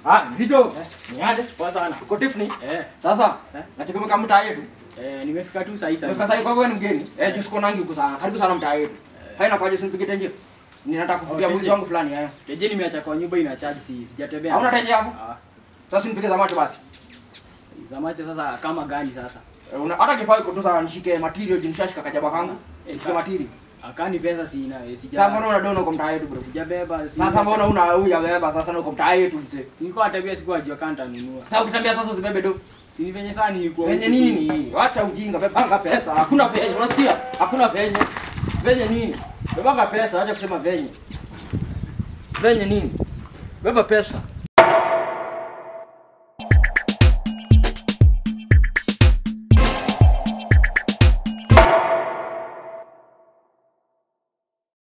Ah, Zito. Eh. Ni aje? Poa sana. Uko Tiffany? Eh, Sasa, Eh. nategemea kama mtaa yetu. eh, nimefika tu saa hii Sasa sasa. sasa kwa wewe ni mgeni. Eh, just kona nangi huko sana. Karibu sana mtaa yetu. Haina kwaje usinipige tenje. Ninataka kufutia Okay, mwizi je. wangu fulani eh. Teje nimeacha kwa nyumba ina charge si sijatembea. Hauna tenje hapo? Ah, Sasa nipige za macho basi. za macho sasa kama gani sasa? Eh, una- Hata kifaa iko tu sana nishike material jinishashika kajaba kangu. Eh, Nishike material. Akani pesa sina, eh, Sasa sija. mbona unadona uko mtaa yetu bro? Sijabeba. si- Sasa mbona una huya beba sasa na uko mtaa yetu mzee. Nilikuwa natembea siku ajua kanta nunua. Sasa ukitembea sasa usibebe do. Si ni venye sana nilikuwa. Venye huku tu. nini? Wacha ujinga, bebanga pesa. Hakuna venye, unasikia? Hakuna venye. Venye nini? Bebanga pesa, acha kusema venye. Venye nini? Beba pesa.